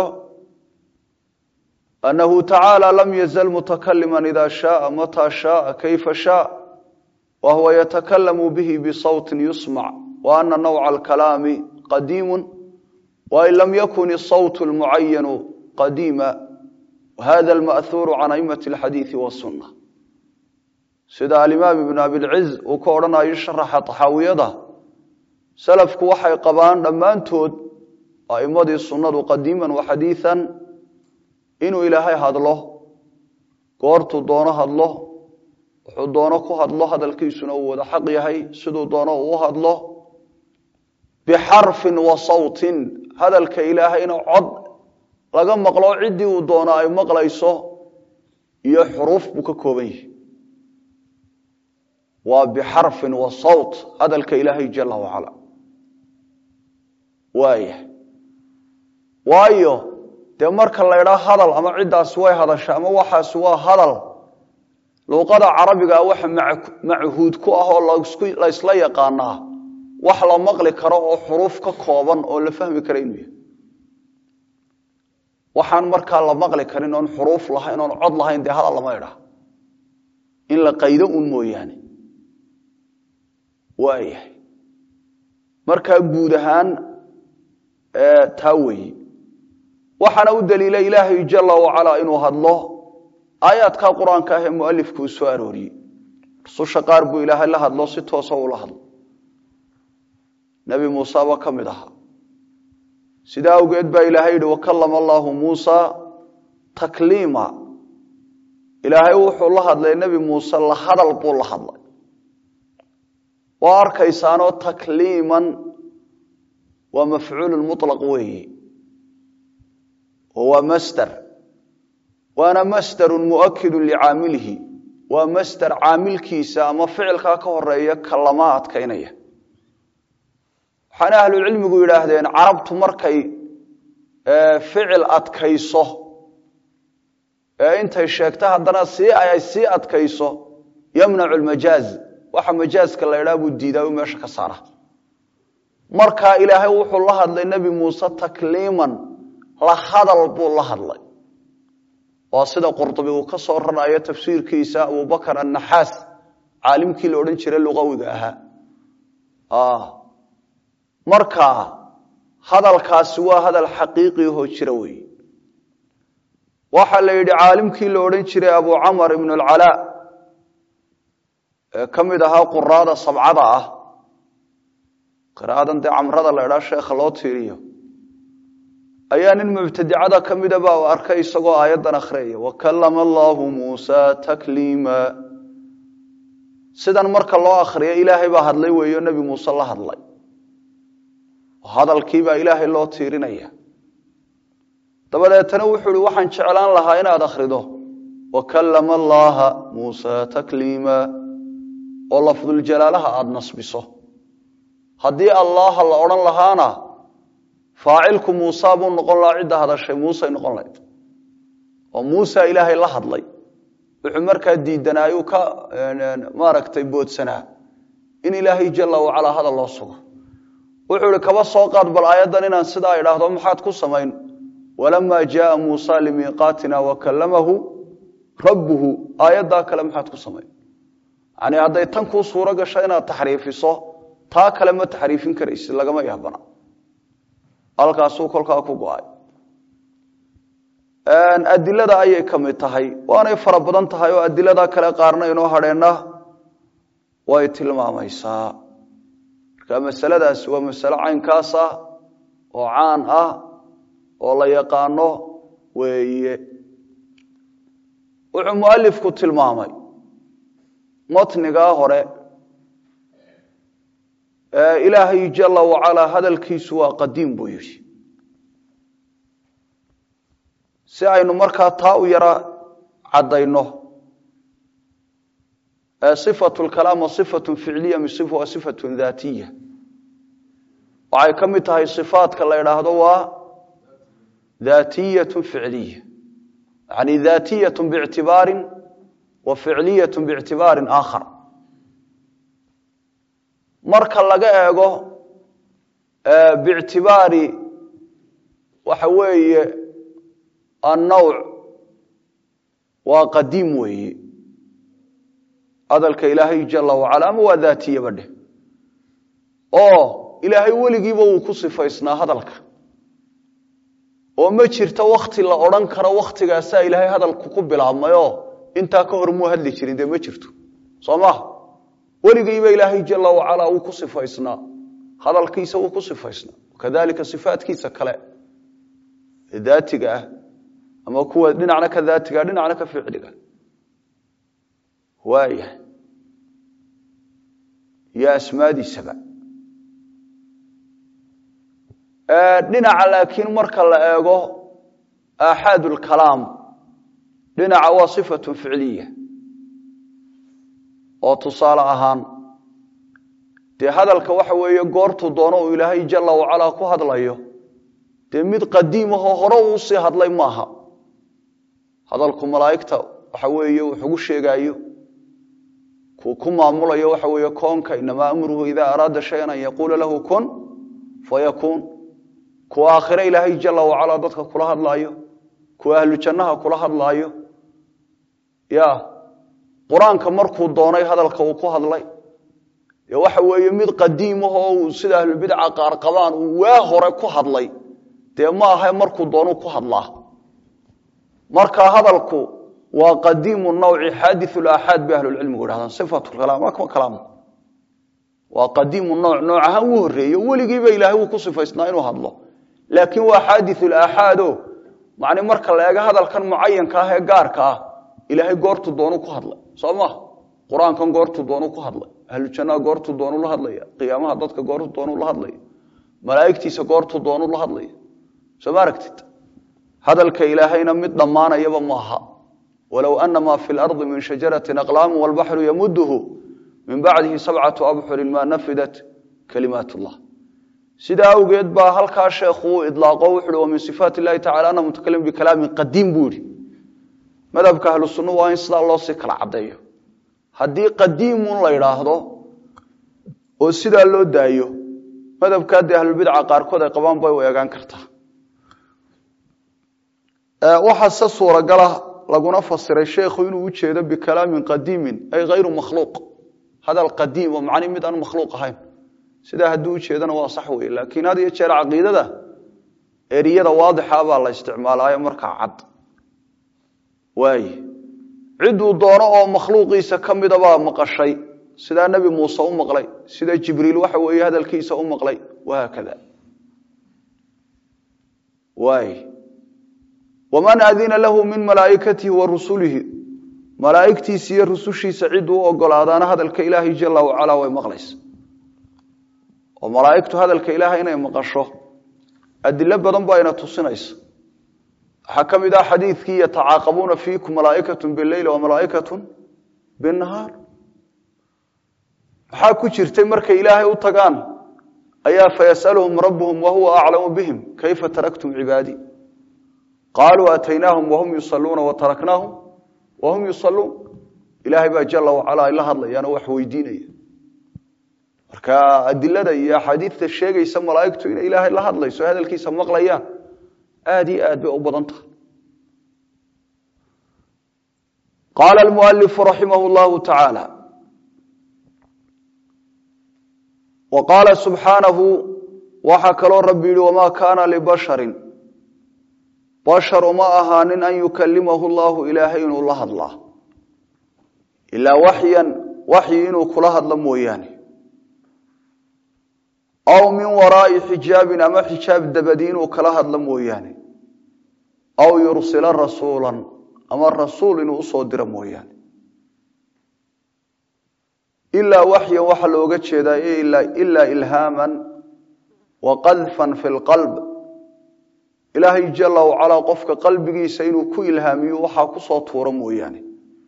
annahu tacaala lam yazal mutakalima ida shaaa mataa shaaa kayfa shaa wa huwa yatakalamu bihi bisawtin yusmac wa ana nawca alkalaami qadiimu wain lam yakun isawt lmucayanu qadiima wahada alma'huuru can aimati alxadiidi wasunna sida alimaam ibn abilciz uu ka odhanayo sharaxa taxaawiyada salafku waxay qabaan dhammaantood a'imadii sunnadu qadiiman wa xadiian inuu ilaahay hadlo goortuu doono hadlo wuxuu doono ku hadlo hadalkiisuna uu wada xaq yahay siduu doono uu hadlo bixarfin wa sawtin hadalka ilaahayna cod laga maqlo ciddii uu doono ay maqlayso iyo xuruuf buu ka kooban yahay waa bixarfin wa sawt hadalka ilaahay jala wacala waaya waayo dee marka la ydhaa hadal ama ciddaasi way hadasha ama waxaasi waa hadal luuqada carabigaa waxa machuud ku ah oo la ysla yaqaanaa wax la maqli karo oo xuruuf ka kooban oo la fahmi kara inuu yahay waxaan markaa la maqli karin oon xuruuf lahayn oon cod lahayn dee hadal lama idhaa in la qaydo un mooyaane waayahay markaa guud ahaan taa weeye waxaana u daliila ilaahay jala wacalaa inuu hadlo aayaadka qur-aanka ah ee mualifku uu soo arooriyey rususha qaar buu ilaahay la hadlo si toosa ula hadlo nebi muuseba ka mid ahaa sidaa awgeed baa ilaahay yihi wakalama allaahu muusa takliima ilaahay wuxuu la hadlay nebi muuse la hadal buu la hadlay waa arkaysaanoo takliiman waa mafcuulu mulaq weeyi oo waa masder waana masderun muakidu licaamilihi waa masder caamilkiisa ama ficilkaa ka horeeya kalama adkaynaya waxaana ahlucilmigu yidhaahdeen carabtu markay ficil adkayso ee intay sheegto haddana sii ay sii adkayso yamnacu lmajaaz waxa majaaska la ydhaa buu diidaa u meesha ka saara markaa ilaahay wuxuu la hadlay nebi muuse takliiman la hadal buu la hadlay waa sida qurdubi uu ka soo rarayo tafsiirkiisa abubakar annaxaas caalimkii la odhan jiray luqawiga ahaa marka hadalkaasi waa hadal xaqiiqiahoo jira weeye waxaa la yidhi caalimkii la odhan jiray abu camar ibn alcalaa ee ka mid ahaa quraada sabcada ah qiraadan dee camrada la idhaa sheekha loo tiiriyo ayaa nin mubtadicada ka mida baa u arkay isagoo aayaddan akhriyaya wakalama allaahu muusa takliima sidan marka loo akhriyo ilaahay baa hadlay weeyo nebi muuse la hadlay hadalkiibaa ilaahay loo tiirinaya dabadeetana wuxuu ihi waxaan jeclaan lahaa inaad akhrido wakalama allaaha muusa takliima oo lafduljalaalaha aada nasbiso haddii allaaha la odhan lahaana faacilku muusa buu noqon lahaa cidda hadashay muusey noqon lahayd oo muusa ilaahay la hadlay wuxuu markaa diidanaayuu ka maaragtay boodsanaa in ilaahay jala wacalaa hadal loo sugo wuxuu ihi kaba soo qaad bal aayaddan inaan sidaa idhaahdo maxaad ku samayn walamaa jaaa muusa limiiqaatina wakalamahu rabbuhu aayaddaa kale maxaad ku samayn yani hadday tan kuu suuro gasho inaad taxriifiso taa kale ma taxriifin karaysid lagama yaabana halkaasuu kolkaa ku go-ay adilada ayay ka mid tahay waanay fara badan tahay oo adilada kale qaarna inoo hadheenna way tilmaamaysaa marka masaladaasi waa masalo caynkaas ah oo caan ah oo la yaqaano weeye wuxuu mualifku tilmaamay matnigaa hore ilaahay jala wacalaa hadalkiisu waa qadiim buu yidhi si aynu markaa taa u yara caddayno sifatu lkalaam wa sifatu ficliya wa sifatu daatiya waxay ka mid tahay sifaadka la idhaahdo waa daatiyatu ficliya yani daatiyatu biictibaarin wa ficliyatu biictibaarin aakhar marka laga eego biictibaari waxa weeye annawc waa qadiim weeye hadalka ilaahay jala wacala ama waa daatiyaba dheh oo ilaahay weligiiba wuu ku sifaysnaa hadalka oo ma jirto wakti la odhan karo waktigaasaa ilaahay hadalku ku bilaabmayoo intaa ka hor muu hadli jirin dee ma jirto soo maha weligiiba ilaahay jala wacalaa wuu ku sifaysnaa hadalkiisa wuu ku sifaysnaa kadalika sifaatkiisa kale ee daatiga ah ama kuwa dhinacna ka daatiga dhinacna ka ficliga waaya iyo asmaadiisaba dhinaca laakiin marka la eego aaxaad lkalaam dhinaca waa sifatu ficliya oo tusaale ahaan dee hadalka waxa weeye goortuu doono uu ilaahay jala wacalaa ku hadlayo dee mid qadiimahoo hore uu usii hadlay maaha hadalku malaa'igta waxa weeye wuxugu sheegaayo kuu ku maamulayo waxa weeye koonka inamaa amruhu idaa araada shayan an yaquula lahu kun fayakuun kuwa aakhire ilaahay jala wacalaa dadka kula hadlaayo kuwa ahlu jannaha kula hadlaayo ya qur-aanka markuu doonay hadalka uu ku hadlay dee waxa weeye mid qadiimahoo uu sida ahlulbidca qaar qabaan uu waa hore ku hadlay dee ma aha markuu doonuu ku hadlaa marka hadalku waa qadiimu nawci xaadiu laaxaad bay ahlulcilmigu idhahdaan sifatu kalaam waa kuma kalaam waa qadiimu nooc nooc ahaan wuu horreeyo weligiiba ilaahay wuu ku sifaysnaa inuu hadlo laakiin waa xaadiu laaxaado macni marka la eego hadalkan mucayanka ah ee gaarka ah ilaahay goortu doonu ku hadlay soo maha qur-aankan goortu doonu ku hadlay ahlujannaha goortu doonu la hadlaya qiyaamaha dadka goortu doonu la hadlaya malaa'igtiisa goortu doonu la hadlaya soo ma aragtid hadalka ilaahayna mid dhammaanayaba maaha walow ana maa fi lardi min shajaratin aqlaamu walbaxru yamuduhu min bacdihi sabcatu abxurin maa nafidat kalimaat llah sidaa awgeed baa halkaa sheekhu uu idlaaqo wuxuui wa min sifaat illahi tacala ana mutakalim bikalaamin qadiim buu yihi madhabka ahlu sunna waa in sidaa loo sii kala caddeeyo haddii qadiimun la idhaahdo oo sidaa loo daayo madhabkaa dee ahlulbidca qaarkood ay qabaan bay u eegaan kartaa waxaa se suuragala laguna fasiray sheekhu inuu ujeedo bikalaamin qadiimin ay hayru makhluuq hadal qadiim oo macni mid aan makhluuq ahayn sidaa hadduu ujeedana waa sax wey laakiin had iyo jeer caqiidada eriyada waadixa baa la isticmaalaayo markaa cad waay ciduu doono oo makhluuqiisa ka midabaa maqashay sidaa nebi muuse u maqlay sida jibriil waxa weeye hadalkiisa u maqlay wahaakada waay waman adina lahu min malaaikatihi wa rusulihi malaaigtiisa iyo rusushiisa ciduu u ogolaadaana hadalka ilaahay jala wacalaa way maqlaysa oo malaaigtu hadalka ilaahay inay maqasho adilo badan baa ina tusinaysa waxaa ka mid ah xadiidkii yatacaaqabuuna fiikum malaaikatu bileyl wa malaaikatu binahaar maxaa ku jirtay markay ilaahay u tagaan ayaa fayasaluhum rabuhum wahuwa aclamu bihim kayfa taraktum cibaadii qaaluu aataynaahum wahum yusaluuna wataraknaahum wahum yusaluun ilaahay baa jala wacalaa ay la hadlayaanoo wax weydiinaya marka adilada iyo axaadiidta sheegaysa malaaigtu inay ilaahay la hadlayso hadalkiisa maqlayaan aad iyo aad bay u badan tahay qaala almualifu raximah llahu tacaala wa qaala subxaanahu waxaa kaloo rabbi yihi wamaa kaana libasharin bashar uma ahaanin an yukalimahu llahu ilaahay inuu la hadlaa ilaa waxyan waxyi inuu kula hadlo mooyaane aw min waraa'i xijaabin ama xijaab dabadi inuu kala hadlo mooyaane aw yursila rasuulan ama rasuul inuu usoo diro mooyaane ilaa waxyan waxaa looga jeedaa ilaa ilhaaman wa qadfan fi lqalb ilaahay jala wacalaa qofka qalbigiisa inuu ku ilhaamiyo waxaa kusoo tuuro mooyaane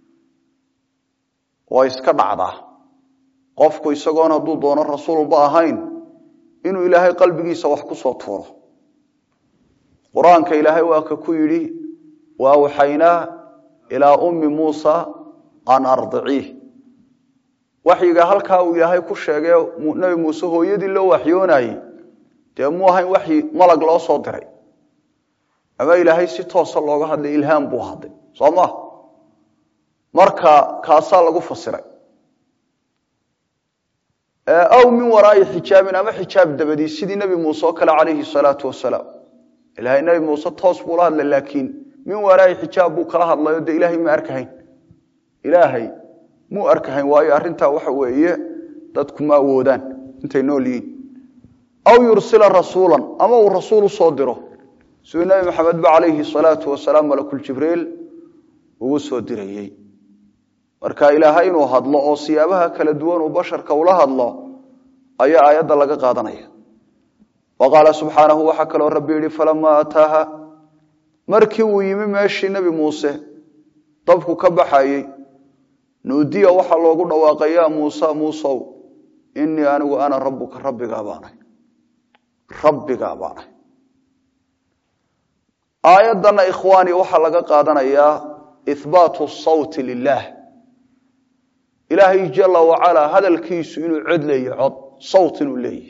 waa iska dhacdaa qofku isagoon hadduu doono rasuulba ahayn inuu ilaahay qalbigiisa wax kusoo tuuro qur-aanka ilaahay waa ka ku yidhi wa awxaynaa ilaa ummi muusa an ardiciih waxyiga halkaa uu ilaahay ku sheegay nebi muuse hooyadii loo waxyoonayey dee muu ahayn waxyi malag loo soo diray ama ilaahay si toosa looga hadlay ilhaam buu hadlay soo ma marka kaasaa lagu fasiray aw min waraa'i xijaabin ama xijaab dabadii sidii nebi muuse oo kale calayhi salaatu wasalaam ilahay nebi muuse toos buu la hadlay laakiin min waraa'i xijaab buu kala hadlayo dee ilaahay ma arkahayn ilaahay muu arkahayn waayo arrintaa waxa weeye dadku ma awoodaan intay nool yihiin aw yursila rasuulan ama uu rasuul usoo diro siduu nebi maxamed ba calayhi salaatu wasalaam malakuljibriil ugu soo dirayey marka ilaahay inuu hadlo oo siyaabaha kala duwan uu basharka ula hadlo ayaa aayadda laga qaadanaya wa qaala subxaanahu waxaa kaloo rabbi yihi falamaa ataaha markii uu yimi meeshii nebi muuse dabku ka baxayey nuudiya waxaa loogu dhawaaqay yaa muuse muusow inii anigu ana rabbuka rabbigaa baanay rabbigaa baanay aayaddana ikhwaani waxaa laga qaadanayaa ihbaatu sawti lilah ilaahay jala wacalaa hadalkiisu inuu cod leeyahy cod sawt inuu leeyahy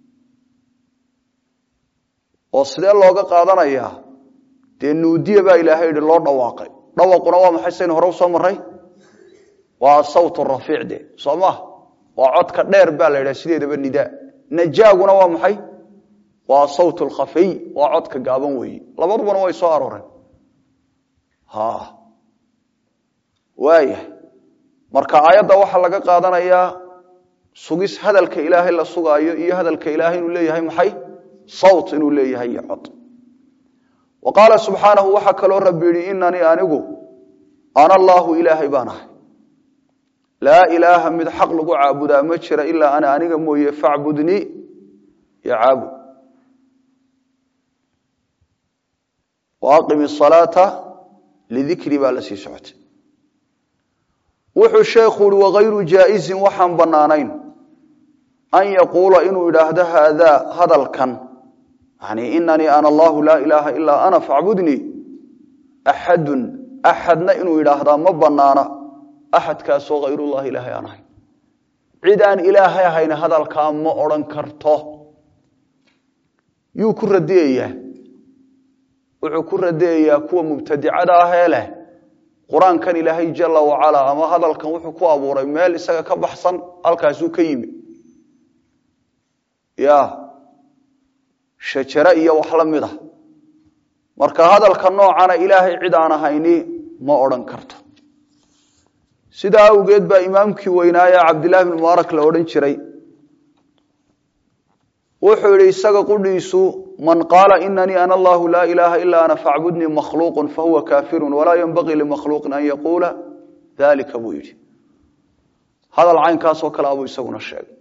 oo sidee looga qaadanayaa dee nuudiya baa ilaahay yihi loo dhawaaqay dhawaquna waa maxay saynu hore usoo maray waa sawt rafiic de soo maha waa codka dheer baa la yidhaha sideedaba nidaa najaaguna waa maxay waa sawt lkhafiy waa codka gaaban weeye labadubana way soo arooreen waayahay marka aayadda waxaa laga qaadanayaa sugis hadalka ilaahay la sugaayo iyo hadalka ilaahay inuu leeyahay maxay sawt inuu leeyahay iyo cod wa qaala subxaanahu waxaa kaloo rabbi yihi inanii anigu ana allaahu ilaahay baan ahay laa ilaaha mid xaq lagu caabudaa ma jira ilaa ana aniga mooye facbudnii yo caabud wa aqimi salaata lidikri baa la sii socotay wuxuu sheekhu uhi wakayru jaaizin waxaan bannaanayn an yaquula inuu idhaahdo haadaa hadalkan yani inanii ana allahu laa ilaaha ilaa ana facbudnii axadun axadna inuu idhaahdaa ma bannaana axadkaasoo hayrullahi ilaahay aan ahayn cid aan ilaahay ahayn hadalkaa ma odhan karto yuu ku radiyayaa wuxuu ku radiyayaa kuwa mubtadicada ahee leh qur-aankan ilaahay jala wacalaa ama hadalkan wuxuu ku abuuray meel isaga ka baxsan halkaasuu ka yimi ya shajare iyo wax la mid a marka hadalka noocana ilaahay cid aan ahayni ma odhan karto sidaa awgeed baa imaamkii weynaaye cabdillahi bn mubaarak la odhan jiray wuxuu yihi isaga qudhiisu man qaala inanii ana allahu laa ilaaha ilaa ana facbudnii makhluuqu fahuwa kaafiru walaa yenbagii limakhluuqin an yaquula dalika buu yidhi hadal caynkaasoo kale abuu isaguna sheegay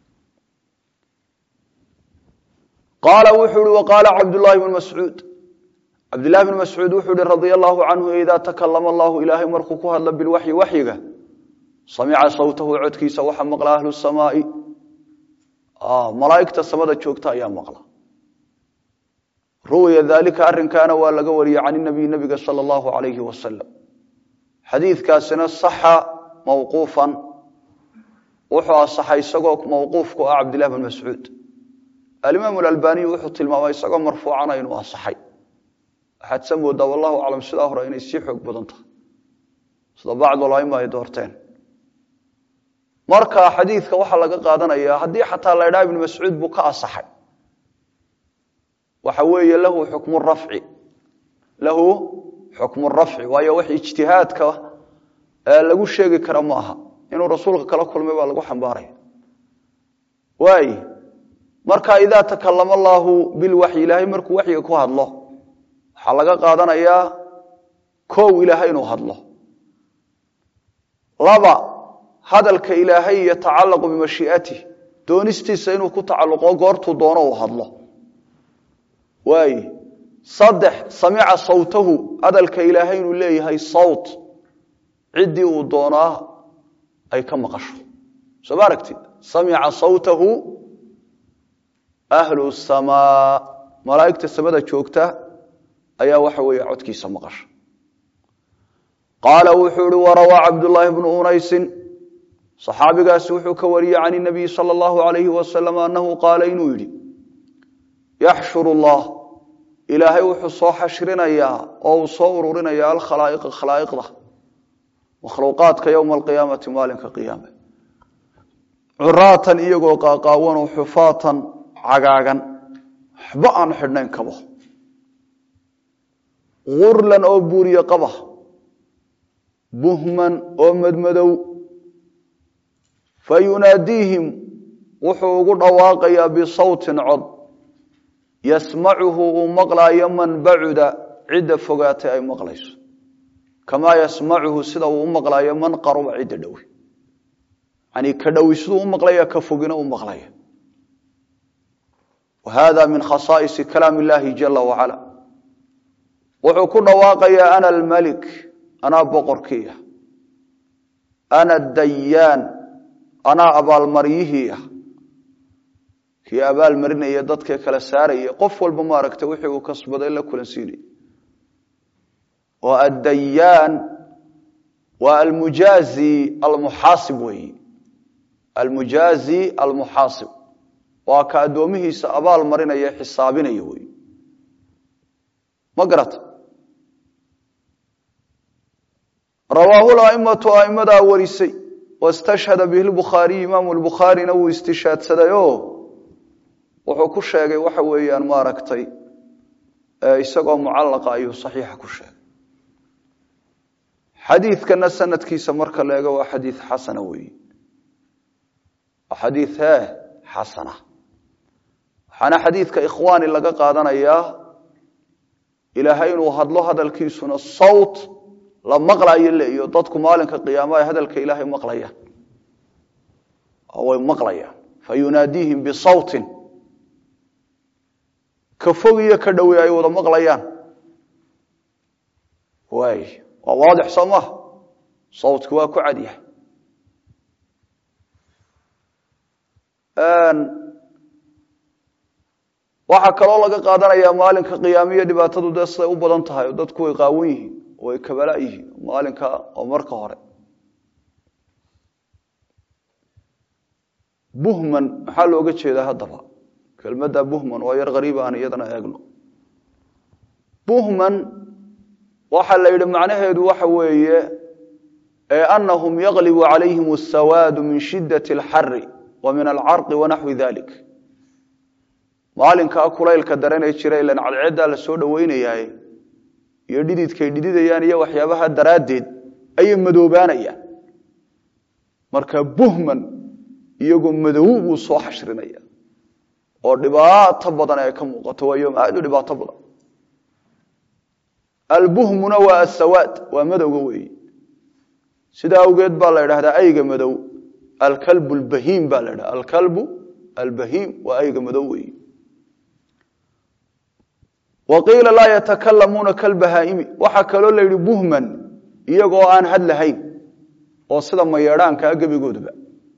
qaala wuxuu ihi waqaala cabdullaahi bn mascuud cabdillahi bn mascuud wuxuu ihi radia allahu canhu idaa takalama allahu ilaahay markuu ku hadlo bilwaxyi waxyiga samica sawtahu codkiisa waxa maqla ahlu samaai malaaigta samada joogta ayaa maqla ruwiya dalika arinkaana waa laga wariyey can nabiy nabiga sal allahu alayhi wasalam xadiidkaasina saxa mawquufan wuxuu asaxay isagoo mawquufku ah cabdillahi bn mascuud alimaam albaniy wuxuu tilmaamay isagoo marfuucana inuu asaxay waxaad sa moodaa wallahu aclam sidaa hore inay sii xoog badan tahay sida bacdulaima ay doorteen marka xadiidka waxaa laga qaadanaya haddii xataa la ydhaha ibn mascuud buu ka asaxay waxa weeye lahu xukmu rafci lahu xukmu rafci waayo wax ijtihaadka lagu sheegi kara ma aha inuu rasuulka kala kulmay baa lagu xambaaraya waay marka idaa takalama allaahu bilwaxyi ilaahay markuu waxyiga ku hadlo waxaa laga qaadanayaa kow ilaahay inuu hadlo laba hadalka ilaahay yatacallaqu bimashii'atih doonistiisa inuu ku tacalluqo goortuu doono uu hadlo waay saddex samica sawtahu hadalka ilaahay inuu leeyahay sawt ciddii uu doonaa ay ka maqasho soo ma aragtid samica sawtahu ahlu samaa malaa'igta samada joogta ayaa waxa weeye codkiisa maqasha qaala wuxuu ihi warawaa cabdullaahi bnu unaysin saxaabigaasi wuxuu ka wariyey can inabiyi sala allahu alayhi wasalam annahu qaala inuu yidhi yaxshuru allah ilaahay wuxuu soo xashrinayaa oo uu soo ururinayaa alkhalaa'iqa khalaa'iqda makhluuqaadka yowma alqiyaamati maalinka qiyaame curaatan iyagoo qaaqaawanoo xufaatan cagaagan waxba aan xidhnayn kabo gurlan oo buuriye qaba buhman oo madmadow fa yunaadiihim wuxuu ugu dhawaaqayaa bisawtin cod yasmacuhu uu maqlaayo man bacuda cidda fogaatay ay maqlayso kamaa yasmacuhu sida uu u maqlaayo man qaruba cidda dhowi yani ka dhowi siduu u maqlaya ka fogina u maqlaya wa hada min khasaa'isi kalaam illahi jala wacala wuxuu ku dhawaaqayaa ana almalik anaa boqorkiiah ana dayaan anaa abaalmaryihii ah kii abaalmarinaya dadka kala saaraya qof walba maaragta wixii uu kasbaday la kulansiinaya oo addayaan waa almujaazi almuxaasib weeyi almujaazi almuxaasib waa ka addoomihiisa abaal marinaya xisaabinaya wey ma garata rawaahu laimatu aimadaa warisay wastashhada bihi lbukhaariy imaamu lbukhaarina wuu istishaadsaday oo wuxuu ku sheegay waxa weeyaan maaragtay isagoo mucallaqa ayuu saxiixa ku sheegay xadiidkana sanadkiisa marka la eego waa xadiid xasana weeyi waa xadiid he xasana waxaana xadiidka ikhwaani laga qaadanayaa ilaahay inuu hadlo hadalkiisuna sawt la maqlayo leiyo dadku maalinka qiyaama ay hadalka ilaahay maqlayaan oo way maqlayaan fa yunaadiihim bisawtin ka fog iyo ka dhowey ay wada maqlayaan waay waa waadix soo maha sawtki waa ku cadyahay waxaa kaloo laga qaadanayaa maalinka qiyaamiyo dhibaatadu dee siday u badan tahay oo dadku way qaawan yihiin oo way kabala yihiin maalinka oo marka hore buhman maxaa looga jeedaa haddaba kelmadda buhman waa yar hariib aan iyadana eegno buhman waxaa la yidhi macnaheedu waxa weeye anahum yaglibu calayhim asawaadu min shidat alxari wa min alcarqi wanaxwi dalik maalinkaa kulaylka daranee jira ilan cadceeddaa la soo dhoweynayaa iyo dhididkay dhididayaan iyo waxyaabaha daraaddeed ayay madoobaanayaan marka buhman iyagoo madow buu soo xashrinaya oo dhibaato badan ay ka muuqato waa yoom aad u dhibaato badan albuhmuna waa asawaad waa madowga weeyi sidaa awgeed baa la idhahdaa ayga madow alkalbu albahiim baa la idhahda alkalbu albahiim waa ayga madow weeyi wa qiila laa yatakalamuuna kalbahaa'imi waxaa kaloo la yidhi buhman iyagoo aan had lahayn oo sida mayeedhaankaa gebigooduba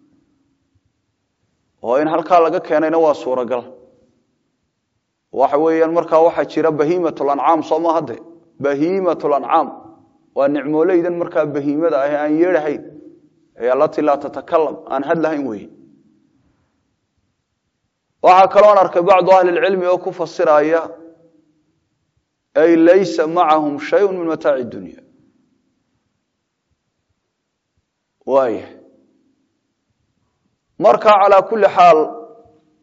oo in halkaa laga keenayna waa suuragal waxa weeyaan markaa waxaa jira bahiimatlancaam soo ma hadde bahiimatlancaam waa nicmooleydan markaa bahiimada ah aan yeedhahayn ee allatii laa tatakalam aan had lahayn weeye waxaa kaloon arkay bacdu ahli lcilmi oo ku fasiraya ay laysa macahum shayun min mataaci dunya waaya marka calaa kulli xaal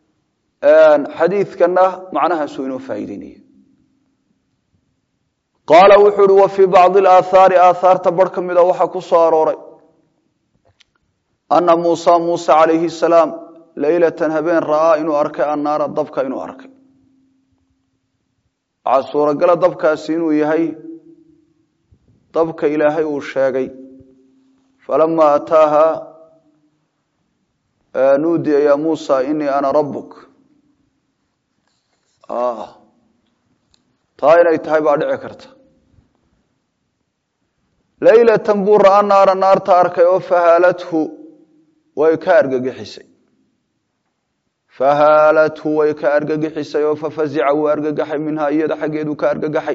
xadiidkana macnahaasuu inoo faa'iideynaya qaala wuxuu uhi wa fii bacdi alaathaari aathaarta bar ka mida waxaa ku soo arooray ana muusa muuse calayhi salaam leylatan habeen ra'aa inuu arkay annaara dabka inuu arkay waxaa suuragala dabkaasi inuu yahay dabka ilaahay uu sheegay falama ataaha nuudiya ya muusa inii ana rabbuk taa inay tahay baa dhici karta leylatan buu ra'aa naara naarta arkay oo fahaalathu way ka argagixisay fahaalathu way ka argagixisay oo fafazica wuu argagaxay minhaa iyada xaggeedu ka argagaxay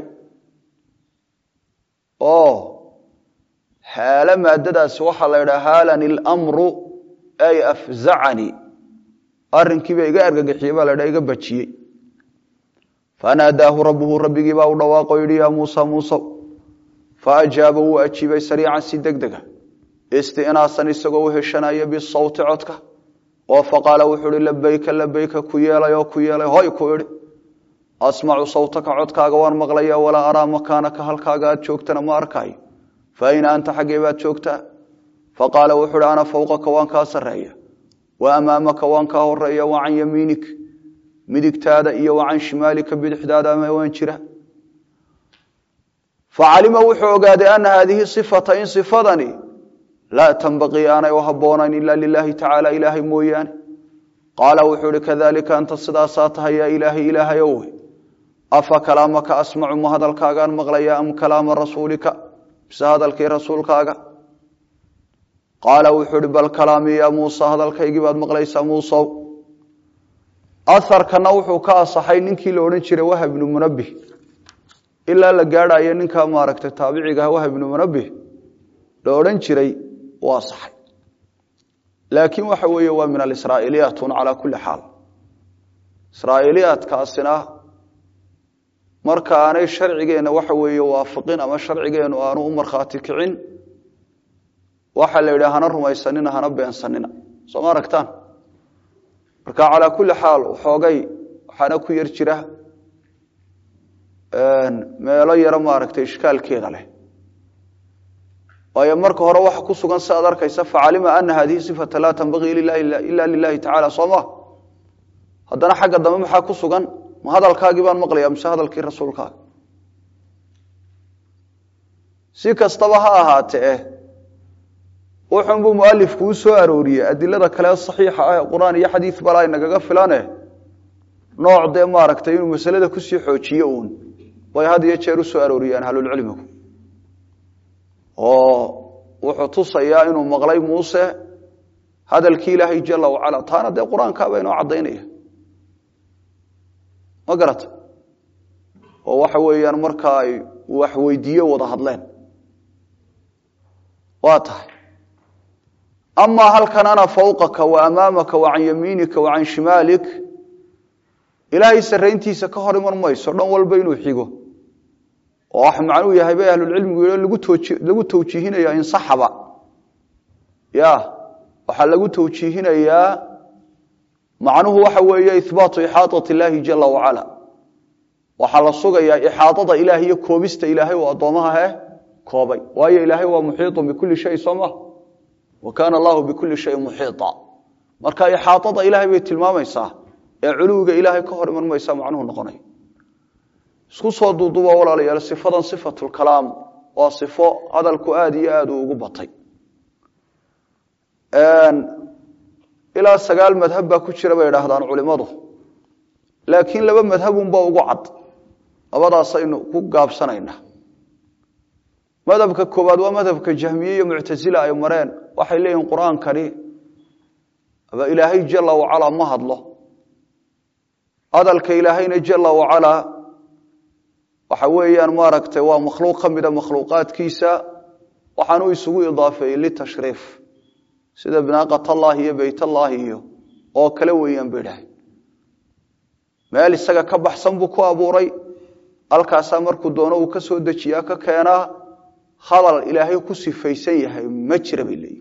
oo haalo maadadaasi waxaa la yidhaha haalani lmru ay afzacanii arrinkiiba iga argagixiyey baa la ydhaha iga bajiyey fanaadaahu rabbuhu rabbigii baa u dhawaaqo yidhi yaa muusa muusa faajaaba wuu ajiibay sariican si deg dega istinaasan isagoo u heshanaya bisawti codka oo faqaala wuxuu ihi labayka labayka ku yeelay oo ku yeelay hoy ku idhi asmacu sawtaka codkaaga waan maqlaya walaa araa makaanaka halkaaga aad joogtana ma arkaayo fa ayna anta xaggee baad joogtaa faqaala wuxuu ihi ana fawqaka waan kaa sarreeya wa amaamaka waan kaa horeeya wa can yamiinik midigtaada iyo wa can shimaalika bidixdaada ama waan jira facalima wuxuu ogaaday ana haadihi sifata in sifadani laa tanbaqii aanay u habboonayn ila lilaahi tacaala ilaahay mooyaane qaala wuxuu ihi kadalika anta sidaasaa tahay yaa ilaahay ilaahay owe afa kalaamaka asmacu ma hadalkaagaan maqlaya am kalaama rasuulika mise hadalkii rasuulkaaga qaala wuxuu ihi bal kalaamii yaa muusa hadalkaygii baad maqlaysaa muusow aharkana wuxuu ka asaxay ninkii la odhan jiray wahab ibnu munabih ilaa la gaadhayo ninkaa maaragtay taabicigaah wahab ibnu munabih la odhan jiray waa saxay laakiin waxa weeye waa min alisraa'iiliyaat un calaa kulli xaal israa'iiliyaadkaasina marka aanay sharcigeenna waxa weeye waafiqin ama sharcigeennu aanu u markhaati kicin waxaa la yidhi hana rumaysanina hana beensanina soo ma aragtaan marka calaa kulli xaal xoogay waxaana ku yar jira meelo yaro maaragtay ishkaalkeeda leh waayo marka hore waxa ku sugan si aad arkaysa facalima ana hadihi sifata laa tanbagii ila lilahi tacala soo ma haddana xagga dambe maxaa ku sugan ma hadalkaagii baan maqlaya mise hadalkii rasuulkaaga si kastaba ha ahaatee wuxunbuu mualifku u soo arooriyey adilada kale saxiixa ah ee qur-aan iyo xadiid bala nagaga filane nooc dee maaragtay inuu masalada kusii xoojiye uun way had iyo jeer u soo arooriyaan ahlulcilmigu oo wuxuu tusayaa inuu maqlay muuse hadalkii ilaahay jala wacala taana dee qur-aankaaba inoo caddaynaya ma garata oo waxa weeyaan marka ay wax weydiiye wada hadleen waa tahay amaa halkan ana fawqaka wa amaamaka wa can yamiinika wa can shimaalik ilaahay sarrayntiisa ka hor iman mayso dhan walba inuu xigo oo wax macnuu yahay bay ahlulcilmigu yidhi lagu tooji lagu tawjiihinayaa insaxaba ya waxaa lagu tawjiihinayaa macnuhu waxa weeye ihbaatu ixaaطati illaahi jala wacala waxaa la sugayaa ixaaطada ilaah iyo koobista ilaahay oo addoomaha he koobay waayo ilaahay waa muxiiطun bikuli shay soo ma wa kaana allahu bikuli shayin muxiiطa marka ixaaطada ilahay bay tilmaamaysaa ee culuwiga ilaahay ka hor iman maysa macnuhu noqonay isku soo duuduba walaalayaal sifadan sifatulkalaam waa sifo hadalku aada iyo aada uu ugu batay ilaa sagaal madhab baa ku jira bay idhaahdaan culimadu laakiin laba madhabunba ugu cad labadaasaynu ku gaabsanayna madhabka koowaad waa madhabka jahmiye iyo muctasila ay mareen waxay leeyihin qur-aankani aba ilaahay jala wacalaa ma hadlo hadalka ilaahayna jala wacalaa waxa weeyaan maaragtay waa makhluuq ka mida makhluuqaadkiisa waxaanu isugu idaafeeyey litashriif sida binaaqat allaahi iyo beyt allaahi iyo oo kale weeyaan ba idhahay meel isaga ka baxsan buu ku abuuray halkaasaa markuu doono uu ka soo dejiyaa ka keenaa hadal ilaahay ku sifaysan yahay ma jira bay leeyihi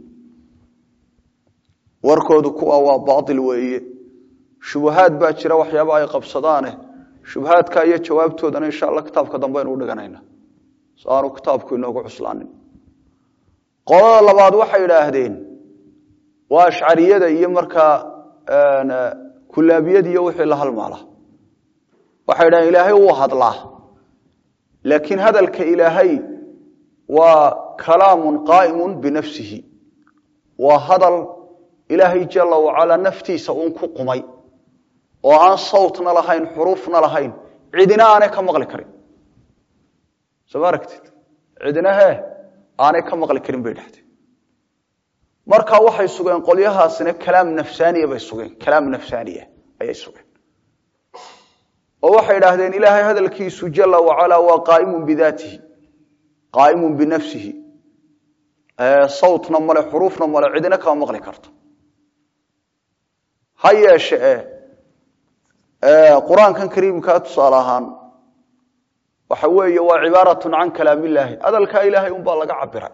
warkoodu kuwa waa baatil weeye shubahaad baa jira waxyaaba ay qabsadaane shubahaadka iyo jawaabtoodana insha alla kitaabka dambe aynu u dhiganayna so aanu kitaabku inoogu cuslaanin qolada labaad waxay idhaahdeen waa ashcariyada iyo markaa kulaabiyada iyo wixii la halmaala waxay idhahdeen ilaahay wuu hadlaa laakiin hadalka ilaahay waa kalaamun qaa'imun binafsihi waa hadal ilaahay jala wacalaa naftiisa uun ku qumay oo aan sawtna lahayn xuruufna lahayn cidina aanay ka maqli karin soo ma aragtid cidina hee aanay ka maqli karin bay dhahdeen marka waxay sugeen qolyahaasina kalaam nafsaaniya bay sugeen kalaam nafsaaniya ayay sugeen oo waxay idhaahdeen ilaahay hadalkiisu jala wacalaa waa qaaimun bidaatihi qaaimun binafsihi sawtna male xuruufna male cidina kama maqli karto ha yeeshe qur-aankan kariimkaa tusaale ahaan waxa weeye waa cibaaratun can kalaam illaahi hadalkaa ilaahay unbaa laga cabiray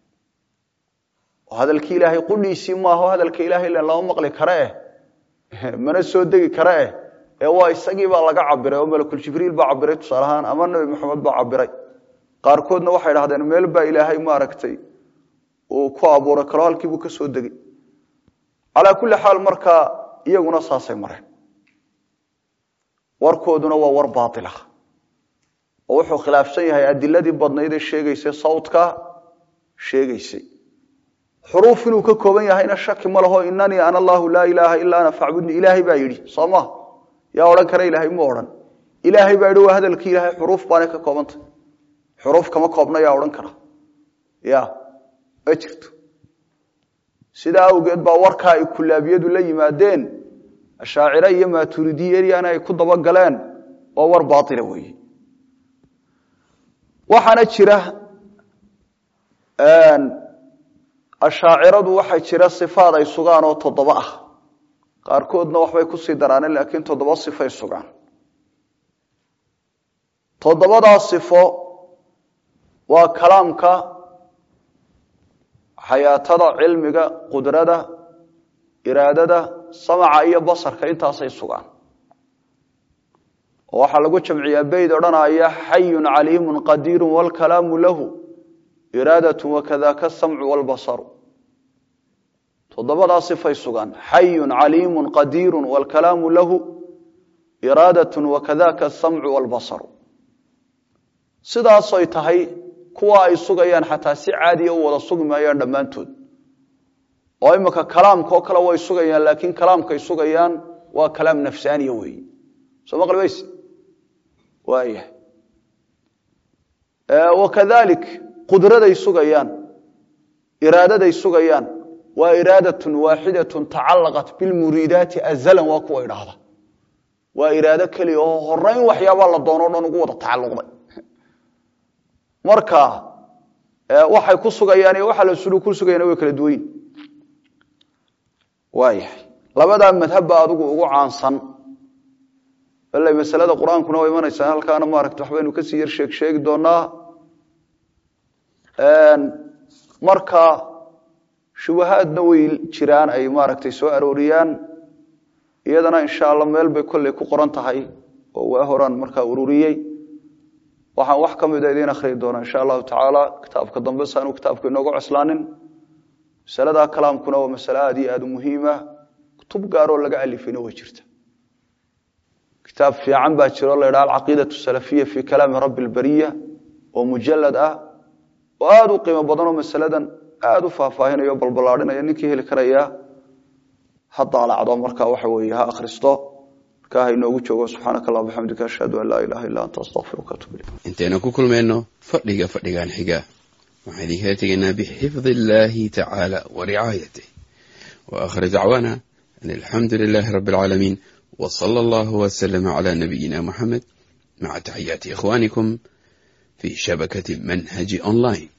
oo hadalkii ilaahay qudhiisii maaho hadalka ilahay len lama maqli kare eh mana soo degi kare eh ee waa isagiibaa laga cabiray oo malakuljibriil baa cabiray tusaale ahaan ama nebi maxamed baa cabiray qaarkoodna waxay dhahdeen meel baa ilaahay maaragtay uu ku abuuray kalo halkiibuu ka soo degay calaa kulli xaal markaa iyaguna saasay mareen warkooduna waa war baatila oo wuxuu khilaafsan yahay adiladii badnayd ee sheegaysay sawdka sheegaysay xuruuf inuu ka kooban yahayna shaki ma laho inanii ana allahu laa ilaaha ilaa ana facbudni ilaahay baa yidhi soo ma yaa odhan kara ilaahay mu odhan ilaahay baa yidhi waa hadalkii ilaahay xuruuf baanay ka koobantay xuruuf kama koobna yaa odhan kara ya ma jirto sidaa awgeed baa warkaa ay kulaabiyadu la yimaadeen ashaacire iyo maaturidiyana ay ku dabagaleen waa war baaila weeye waxaana jira ashaaciradu waxaa jira sifaad ay sugaan oo toddoba ah qaarkoodna waxbay kusii daraaneen laakiin toddoba sifay sugaan toddobadaa sifo waa kalaamka xayaatada cilmiga qudrada iraadada samaca iyo basarka intaasay sugaan oo waxaa lagu jamciyaa beyd odhanaya xayun caliimun qadiiru wlkalaamu lahu iraadatu wakadaka samcu wlbasaru toddobadaa sifay sugaan xayun caliimun qadiiru wlkalaamu lahu iraadatu wakadaka samcu wlbasaru sidaasoy tahay kuwa ay sugayaan xataa si caadiya u wada sugi maayaan dhammaantood oo imika kalaamka oo kale way sugayaan laakiin kalaamkay sugayaan waa kalaam nafsaaniya weeye soo maqli mayse waayahay wakadalik qudraday sugayaan iraadaday sugayaan waa iraadatun waaxidatun tacallaqat bilmuriidaati azalan waa kuwa idhaahda waa iraado keliya oo horeyn waxyaabaa la doono o dhan ugu wada tacalluqday marka waxay ku sugayaan iyo waxaa la sulu ku sugayaan way kala duwayn waayahay labadaa madhabba adigu ugu caansan bale masalada qur-aankuna waa imanaysaa halkaana maaragta waxbaynu kasii yar sheeg sheegi doonaa marka shubahaadna way jiraan ay maaragtay soo arooriyaan iyadana insha allah meel bay kolley ku qoran tahay oo waa horaan markaa ururiyey waxaan wax ka mida idiin akhriyi doonaa insha allahu tacaala kitaabka dambe saanu kitaabka inooga coslaanin masaladaa kalaamkuna waa masale aad iyo aad u muhiima kutub gaaroo laga alifayna way jirta kitaab fiican baa jiro la ydhaha alcaqiidatu salafiya fi kalaami rabbi lbariya oo mujalad ah oo aada u qiimo badanoo masaladan aada u faahfaahinayo o balballaadhinaya ninkii heli karaya ha daalacdo markaa waxa weeye ha akhristo markaa ha inoogu joogo subxaanaka allah bixamdika ashhadu an laa ilaha illa anta astaqfiruka atub ilayk intaynu ku kulmayno fadhiga fadhigan xiga waxaan idinkala tegaynaa bixifdi illaahi tacaala wa ricaayatih wa aakhir dacwaana an alxamdu lilaahi rabbi alcaalamiin wa sala allahu wasalama calaa nabiyina muxamed maca taxiyaati ikhwaanikum fi shabakati manhaji online